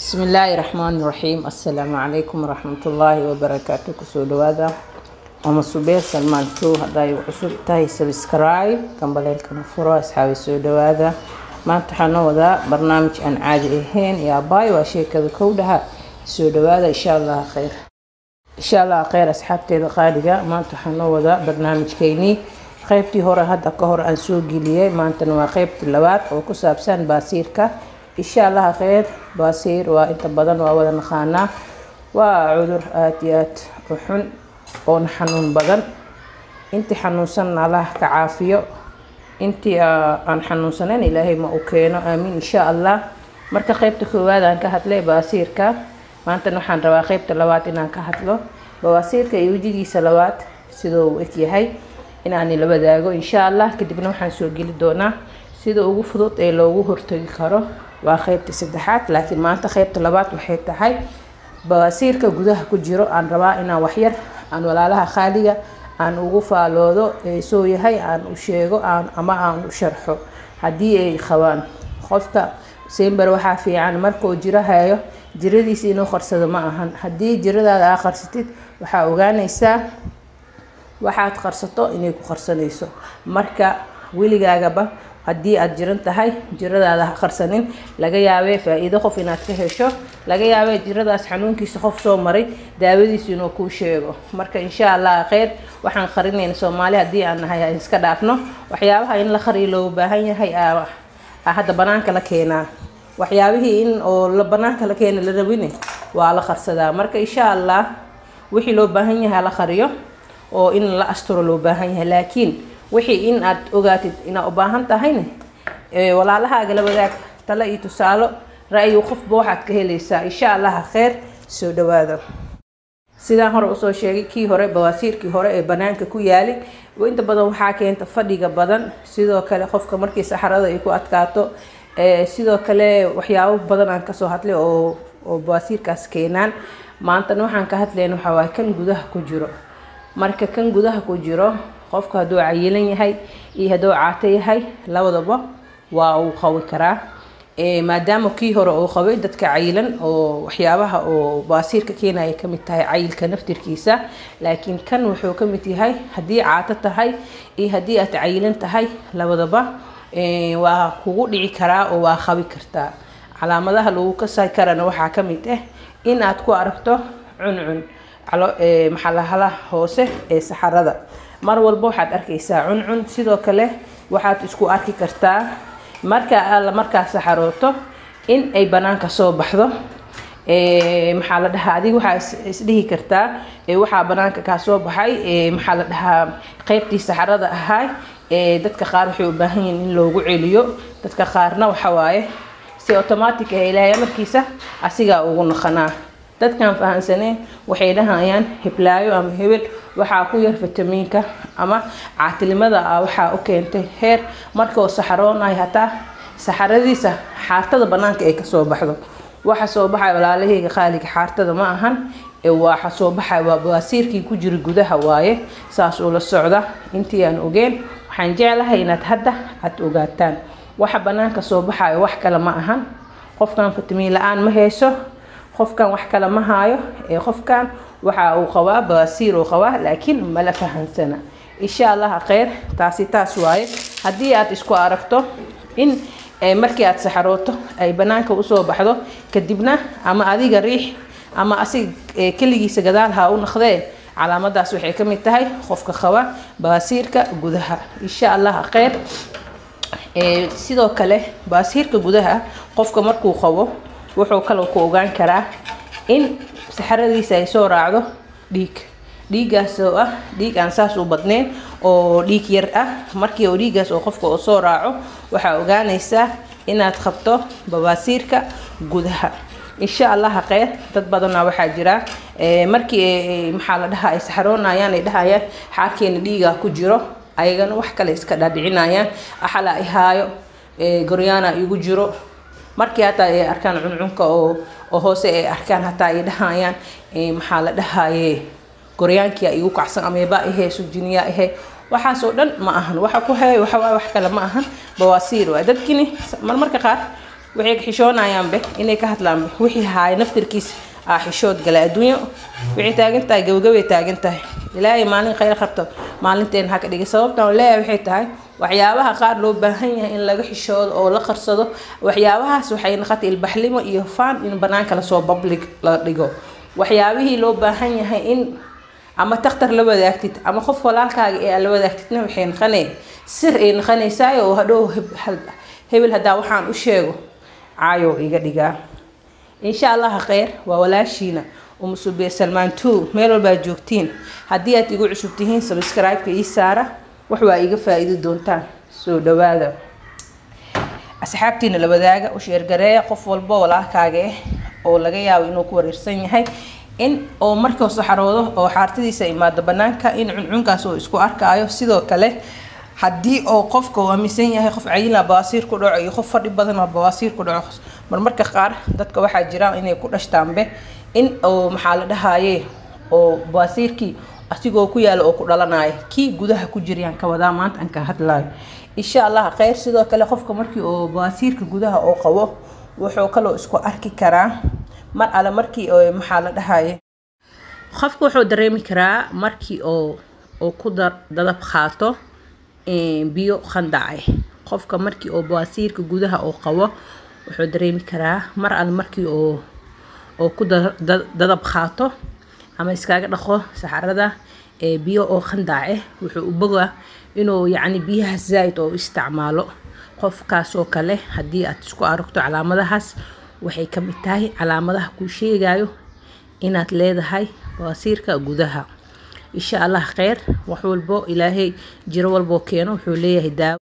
bismi illaahi raxmaani raxiim assalaamu calaykum waraxmatullaahi wabarakaatu kusoo dhawaada ama subeer salmaan kow hadday cusub tahay sabscribe kambaleelkana furo asxaabi soo dhawaada maanta waxaa noo wadaa barnaamij aan caadi ahayn iyo abaay waa sheekada kowdhaha soo dhawaada insha allah kheyr insha allah kheyr asxaabteeda qaaliga maanta waxaa noo wadaa barnaamijkeynii qeybtii hore hadda ka hor aan soo geliyey maantana waa qeybtii labaad oo ku saabsan baasiirka insha allah kheyr baasiir waa inta badan waa wada naqaanaa waa cudur aada iyo aad u xun oona xanuun badan intii xanuunsan allah ka caafiyo intii aan xanuunsanayn ilaahay ma u keeno aamiin insha allah marka qeybta koowaad aan ka hadlay baasiirka maantana waxaan rabaa qeybta labaad inaan ka hadlo bawaasiirka iyo wejigiisa labaad sidoo uu eg yahay inaan ila wadaago insha allah kadibna waxaan soo geli doonaa sida ugu fudud ee loogu hortagi karo waa qeybta saddexaad laakiin maanta qeybta labaad waxay tahay bawaasiirka gudaha ku jiro aan rabaa inaan waxyar aan walaalaha khaaliga aan ugu faaloodo soo yahay aan u sheego aan ama aan u sharxo haddii ay qabaan qofka sember waxaa fiican markuu jiro hayo jiradiisa inuu qarsado ma ahan haddii jiradaada aa qarsatid waxaa ogaanaysaa waxaad qarsato inay ku qarsanayso marka weligaagaba haddii aada jiran tahay jiradaada ha qarsanin laga yaabee faa-iido qof inaad ka hesho laga yaabee jiradaas xanuunkiisa qof soo maray daawadiisu inuu kuu sheego marka insha allah kheyr waxaan qarinayna soomaali haddii aan nahay aan iska dhaafno waxyaabaha in la qariyo loogu baahan yahay hadda banaanka la keenaa waxyaabihii in oo la banaanka la keena la rabine waa la qarsadaa marka insha allah wixii loo baahan yahay la qariyo oo in la asturo loo baahan yahay laakiin wixii in aad ogaatid inaad u baahan tahayne walaalahaaga la wadaag talo iyo tusaalo ra-yu qofba waxaad ka helaysaa insha allaha kheyr soo dhawaada sidaan hore usoo sheegay kii hore bawaasiirkii hore ee banaanka ku yaali inta badan waxaa keenta fadhiga badan sidoo kale qofka markii saxarada ay ku adkaato sidoo kale waxyaabo badan aan kasoo hadlay oo oo bawaasiirkaas keenaan maantana waxaan ka hadlayna waxaa waay kan gudaha ku jiro marka kan gudaha ku jiro qofka hadduu cayilan yahay iyo hadduu caato yahay labadaba waa uu qabi karaa maadaama kii hore uu qabay dadka cayilan oo waxyaabaha oo baasiirka keenaya kamid tahay cayilka naftirkiisa laakiin kan wuxuu kamid yahay haddii caato tahay iyo haddii aad cayilan tahay labadaba waa kugu dhici karaa oo waa qabi kartaa calaamadaha lagu kasay karana waxaa kamid ah in aad ku aragto cuncun maxalahalaha hoose ee saxarada mar walba waxaad arkaysaa cuncun sidoo kale waxaad isku arki kartaa marka alla markaa saxarooto in ay banaanka soo baxdo maxaa la dhahaa adiga waxaa isdhihi kartaa waxaa banaanka kaa soo baxay maxaa la dhahaa qeybtii saxarada ahaa dadka qaar waxay u baahan yihiin in loogu celiyo dadka qaarna waxawaaye si automatic ah ilaahay amarkiisa asigaa ugu naqanaa dadkan fahansaneen waxay dhahayaan hiblaayo ama hebel waxaa ku yar fitamiinka ama caatilnimada ah waxaa u keentay heer markuu saxaroonayo hataa saxaradiisa xaartada banaanka ay kasoo baxdo waxa soo baxay walaalahayga qaaliga xaartada ma ahan waxa soo baxay waa bawaasiirkii ku jira gudaha waaye saas ula socda intii aan ogeen waxaan jeclahay inaad hadda aad ogaataan waxa banaanka soo baxayo wax kale ma ahan qofkan fitamiin la-aan ma hayso qofkan wax kale ma haayo ee qofkan waxa uu qabaa baasiir uu qabaa laakiin mala fahansana insha allah kheyr taasi taas waaye haddii aad isku aragto in markii aad saxarooto ay banaanka usoo baxdo kadibna ama adiga riix ama asig keligiisa gadaal ha u naqdee calaamadaas waxay ka mid tahay qofka qaba baasiirka gudaha insha allah kheyr sidoo kale baasiirka gudaha qofka markuu qabo wuxuu kaloo ku ogaan karaa in saxaradiisa ay soo raacdo dhiig dhiiggaas oo ah dhiig aan saas u badneyn oo dhiig yar ah markii oo dhiiggaas oo qofka oo soo raaco waxaa ogaanaysaa inaad qabto babaasiirka gudaha insha allah kheyr dad badanna waxaa jira markii maxaa la dhahaa ay saxaroonayaan ay dhahayaan xaarkeena dhiigaa ku jiro ayagana wax kale iska dhaadhicinayaan axala ihaayo goryaana igu jiro markii hataa ay arkaan cuncunka oo oo hoose ay arkaan hataa ay dhahayaan maxaa la dhahaye goryaankia igu kacsan ameeba ahe sujiniya ahe waxaasoo dhan ma ahan waxa ku hay waxawaa wax kale ma ahan bawaasiir waay dadkini marmarka qaar waxay ka xishoonayaanbe inay ka hadlaanbe wixii haaya naftirkiis aa xishood gala adduunyo waxay taagan tahay gabagabay taagan tahay ilaahay maalin khayr qabto maalinteena ha ka dhigay sababtan leeyahay waxay tahay waxyaabaha qaar loo baahan yahay in laga xishoodo oo la qarsado waxyaabahaas waxay noqotay ilbaxlimo iyo faan in banaanka lasoo public la dhigo waxyaabihii loo baahan yahay in ama takhtar la wadaagtid ama qof walaalkaaga ee aad la wadaagtidna waxay noqonay sir ay noqonaysaayo oo hadhow hebel haddaa waxaan u sheego caayo iga dhigaa insha allaha kheyr waa walaashiina umusubiye salmaan two meel walbaa joogtiin haddii aad igu cusub tihiin subscribe-ka ii saara wax waa iga faa-iidi doontaan soo dhawaada asxaabtiina la wadaaga u sheergareeya qof walbo walaalkaaga ah oo laga yaabo inuu ku wareersan yahay in oo markuu saxaroodo oo xaartadiisa imaado banaanka in cuncunkaas uu isku arkaayo sidoo kale haddii oo qofka uu aaminsan yahay qof cayila bawaasiir ku dhaco iyo qof fadhi badan oo bawaasiir ku dhaco marmarka qaar dadka waxaa jira inay ku dhashtaanbe in oo maxaa la dhahaye oo bawaasiirkii asigoo ku yaala oo ku dhalanayo kii gudaha ku jirayaan ka wadaa maanta aan ka hadlayo insha allah kheyr sidoo kale qofka markii oo bawaasiirka gudaha oo qabo wuxuu kaloo isku arki karaa mar alle markii oo maxaa la dhahaye qofka wuxuu dareemi karaa markii oo oo ku dadab qaato biyo khandacay qofka markii oo bawaasiirka gudaha oo qabo wuxuu dareemi karaa mar alle markii oo oo ku dadab qaato ama iskaga dhaqo saxarada biyo oo khandaace wuxuu u bogaa inuu yacni biyaha zaa-id oo isticmaalo qofkaasoo kale haddii aad isku aragto calaamadahaas waxay ka mid tahay calaamadaha kuu sheegayo inaad leedahay bawaasiirka gudaha insha allah kheyr wax walbo ilaahay jiro walboo keeno wuxuu leeyahay daawo